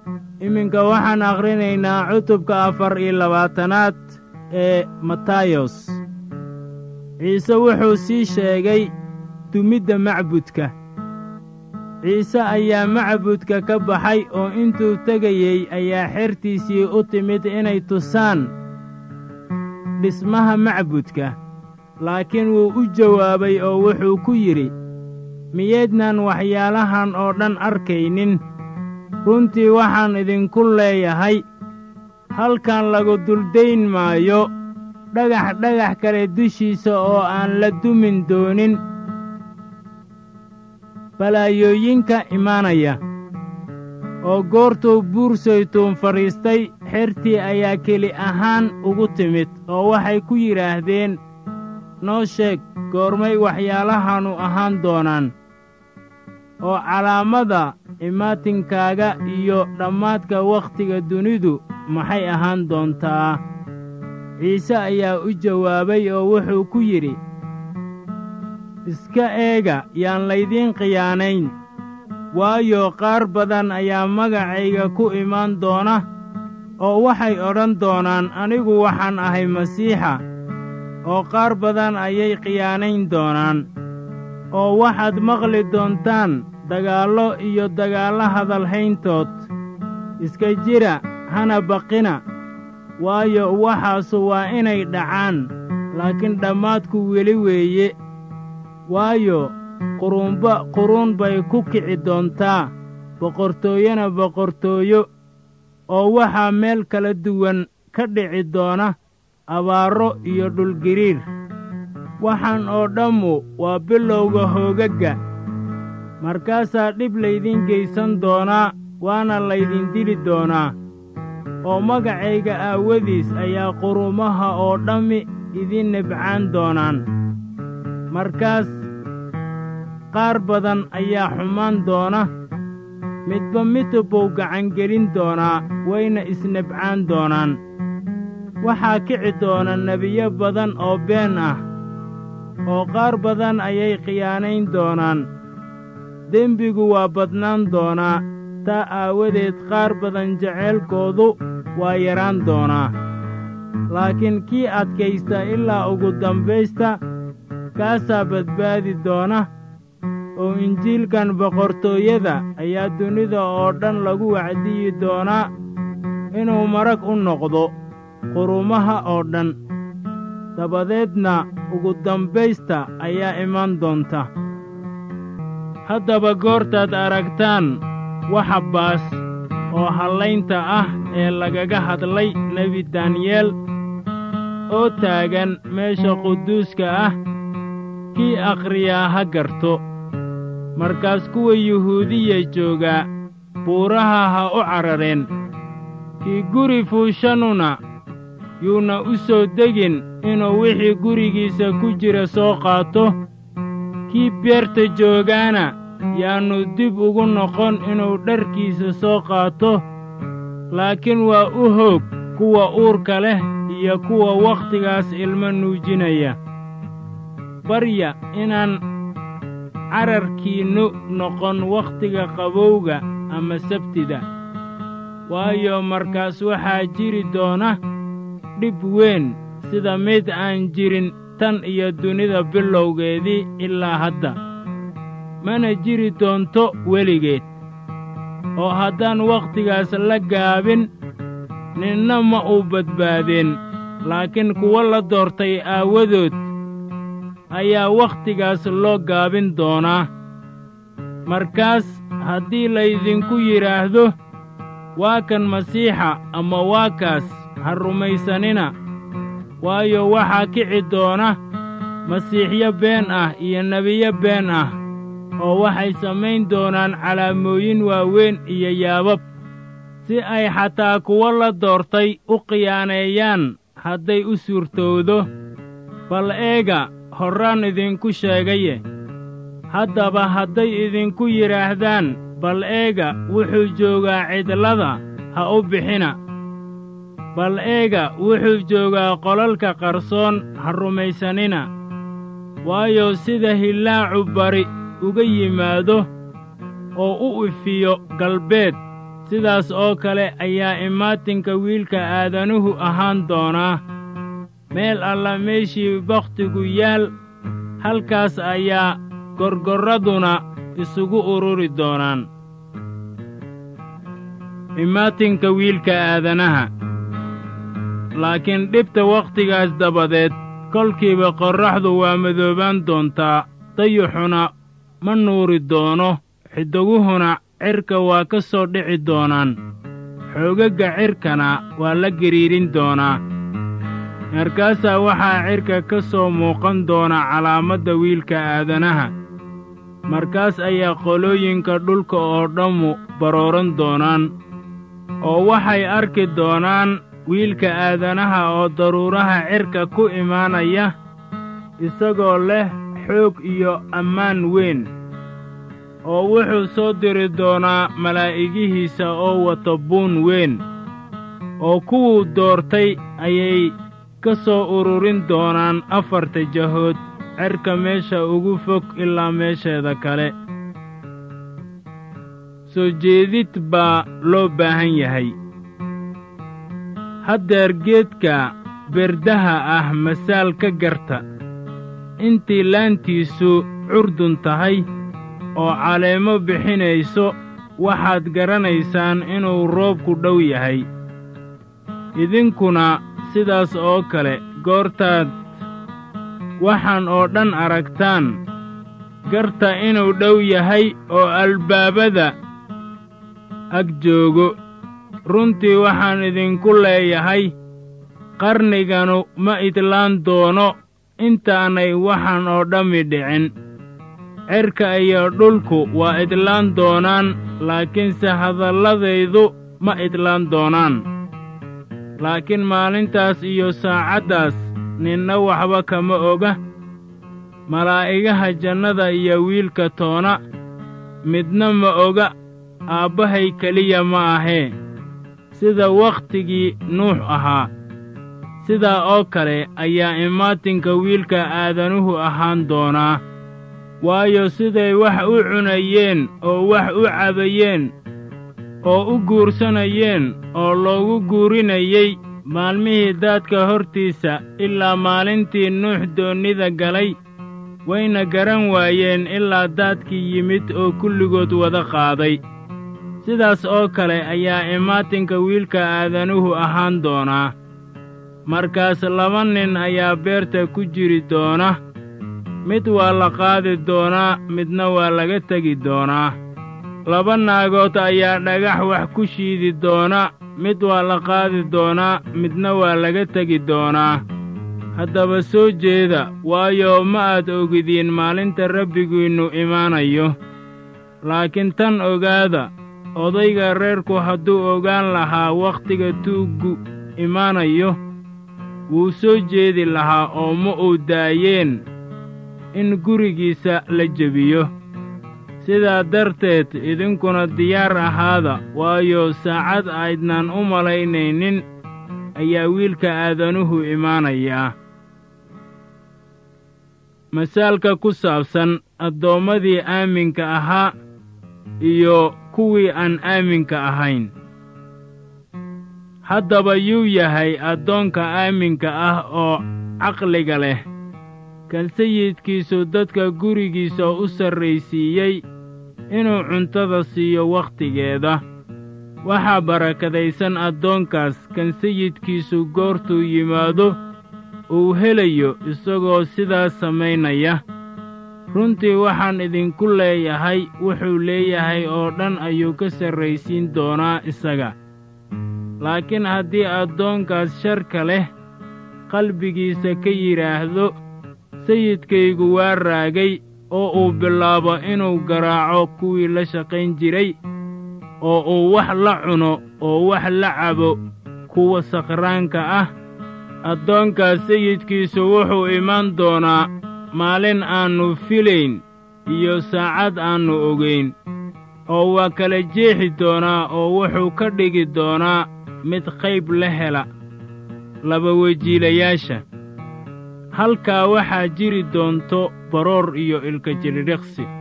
iminka waxaan akhrinaynaa cutubka afar iyo labaatanaad ee matayos ciise wuxuu sii sheegay dumidda macbudka ciise ayaa macbudka ka baxay oo intuu tegayey ayaa xertiisii u timid inay tusaan dhismaha macbudka laakiin wuu u jawaabay oo wuxuu ku yidhi miyaydnaan waxyaalahan oo dhan arkaynin runtii waxaan idinku leeyahay halkan lagu duldayn maayo dhagax dhagax kale dushiisa oo aan la dumin doonin balaayooyinka imaanaya oo goortuu buur saytuun fadhiistay xertii ayaa keli ahaan ugu timid oo waxay ku yidhaahdeen noo sheeg goormay waxyaalahannu ahaan doonaan oo calaamada imaatinkaaga iyo dhammaadka wakhtiga dunidu maxay ahaan doontaa ciise ayaa u jawaabay oo wuxuu ku yidhi iska eega yaan laydiin khiyaanayn waayo qaar badan ayaa magacayga ku imaan doona oo waxay odhan doonaan anigu waxaan ahay masiixa oo qaar badan ayay khiyaanayn doonaan oo waxaad maqli doontaan dagaallo iyo dagaallo hadalhayntood iska jira hana baqina waayo waxaasu waa inay dhacaan laakiin dhammaadku weli weeye waayo quruunba quruun bay ku kici doontaa boqortooyona boqortooyo oo waxaa meel kala duwan ka dhici doona abaarro iyo dhulgiriir waxaan oo dhammu waa bilowga hoogagga markaasaa dhib laydin geysan doonaa waana laydin dili doonaa oo magacayga aawadiis ayaa quruumaha oo dhammi idin nibcaan doonaan markaas qaar badan ayaa xumaan doona midba midba buu gacangelin doonaa wayna isnibcaan doonaan waxaa kici doona nebiyo badan oo been ah oo qaar badan ayay khiyaanayn doonaan dembigu waa badnaan doonaa taa aawadeed qaar badan jaceylkoodu waa yaraan doonaa laakiin kii adkaysta ilaa ugu dambaysta kaasaa badbaadi doona oo injiilkan boqortooyada ayaa dunida oo dhan lagu wacdiyi doonaa inuu marag u noqdo quruumaha oo dhan dabadeedna ugu dambaysta ayaa imaan doonta haddaba goortaad aragtaan waxa baas oo hallaynta ah ee lagaga hadlay nebi daniyeel oo taagan meesha quduuska ah kii akhriyaa ha garto markaas kuwa yuhuudiya joogaa buuraha ha u carareen kii guri fuushanuna yuuna u soo degin inuu wixii gurigiisa ku jira soo qaato kii beerta joogaana yaannu dib ugu noqon inuu dharkiisa soo qaato laakiin waa u hoog kuwa uurka leh iyo kuwa wakhtigaas ilmo nuujinaya barya inaan cararkiinnu noqon wakhtiga qabowga ama sabtida waayo markaas waxaa jiri doona dhib weyn sida mid aan jirin tan iyo dunida bilowgeedii ilaa hadda mana jiri doonto weligeed oo haddaan wakhtigaas la gaabin ninna ma uu badbaadeen laakiin kuwo la doortay aawadood ayaa wakhtigaas loo gaabin doonaa markaas haddii laydinku yidhaahdo waa kan masiixa ama waa kaas ha rumaysanina waayo waxaa kici doona masiixyo been ah iyo nebiyo been ah oo waxay samayn doonaan calaamooyin waaweyn iyo yaabab si ay xataa kuwo la doortay u khiyaaneeyaan hadday u suurtowdo bal eega horraan idinku sheegaye haddaba hadday idinku yidhaahdaan bal eega wuxuu joogaa cidlada ha u bixina bal eega wuxuu joogaa qolalka qarsoon ha rumaysanina waayo sida hillaacu bari uga yimaado oo u ifiyo galbeed sidaas oo kale ayaa imaatinka wiilka aadanuhu ahaan doonaa meel alla meeshii bakhtigu yaal halkaas ayaa gorgorraduna isugu ururi doonaan imaatinka wiilka aadanaha laakiin dhibta wakhtigaas dabadeed kolkiiba qorraxdu waa madoobaan doontaa dayuxuna ma nuuri doono xidiguhuna cirka waa ka soo dhici doonaan xoogagga cirkana waa la gariirin doonaa markaasaa waxaa cirka ka soo muuqan doona calaamadda wiilka aadanaha markaas ayaa qolooyinka dhulka oo dhammu barooran doonaan oo waxay arki doonaan wiilka aadanaha oo daruuraha cirka ku imaanaya isagoo leh xoog iyo ammaan weyn oo wuxuu soo diri doonaa malaa'igihiisa oo wata buun weyn oo kuwuu doortay ayay ka soo ururin doonaan afarta jahood cerka meesha ugu fog ilaa meesheeda kale soo jeedid baa loo baahan yahay haddeer geedka berdaha ah masaal ka garta intii laantiisu curdun tahay oo caleemo bixinayso waxaad garanaysaan inuu roobku dhow yahay idinkuna sidaas oo kale goortaad waxaan oo dhan aragtaan garta inuu dhow yahay oo albaabada ag joogo runtii waxaan idinku leeyahay qarniganu ma idlaan doono intaanay waxaan oo dhammi dhicin cerka iyo dhulku waa idlaan doonaan laakiinse hadalladaydu ma idlaan doonaan laakiin maalintaas iyo saacaddaas ninna waxba kama oga malaa'igaha jannada iyo wiilka toona midna ma oga aabbahay keliya ma ahee sida wakhtigii nuux ahaa sidaa oo kale ayaa imaatinka wiilka aadanuhu ahaan doonaa waayo siday wax u cunayeen oo wax u cabayeen oo u guursanayeen oo loogu guurinayey maalmihii daadka hortiisa ilaa maalintii nuux doonnida galay wayna garan waayeen ilaa daadkii yimid oo kulligood wada qaaday sidaas oo kale ayaa imaatinka wiilka aadanuhu ahaan doonaa markaas laba nin ayaa beerta ku jiri doona mid waa la qaadi doonaa midna waa laga tegi doonaa laba naagood ayaa dhagax wax ku shiidi doona mid waa la qaadi doonaa midna waa laga tegi doonaa haddaba soo jeeda waayo ma aad ogidiin maalinta rabbigiinnu imaanayo laakiin tan ogaada odayga reerku hadduu ogaan lahaa wakhtiga tuuggu imaanayo wuu soo jeedi lahaa oo ma uu daayeen in gurigiisa la jebiyo sidaa darteed idinkuna diyaar ahaada waayo saacad aydnaan u malaynaynin ayaa wiilka aadanuhu imaanayaa masaalka ku saabsan addoommadii aaminka ahaa iyo kuwii aan aaminka ahayn haddaba yuu yahay addoonka aaminka ah oo caqliga leh kan sayidkiisu dadka gurigiisa u sarraysiiyey inuu cuntada siiyo wakhtigeeda waxaa barakadaysan addoonkaas kan sayidkiisu goortuu yimaado uu helayo isagoo sidaas samaynaya runtii waxaan idinku leeyahay wuxuu leeyahay oo dhan ayuu ka sarraysiin doonaa isaga laakiin haddii addoonkaas sharka leh qalbigiisa ka yidhaahdo sayidkaygu waa raagay oo uu bilaabo inuu garaaco kuwii la shaqayn jiray oo uu wax la cuno oo wax la cabo kuwa sakhraanka ah addoonkaas sayidkiisu wuxuu imaan doonaa maalin aannu filayn iyo saacad aannu ogayn oo waa kala jeexi doonaa oo wuxuu ka dhigi doonaa mid qayb la hela laba wejiilayaasha halkaa waxaa jiri doonto baroor iyo ilka jiridhiqsi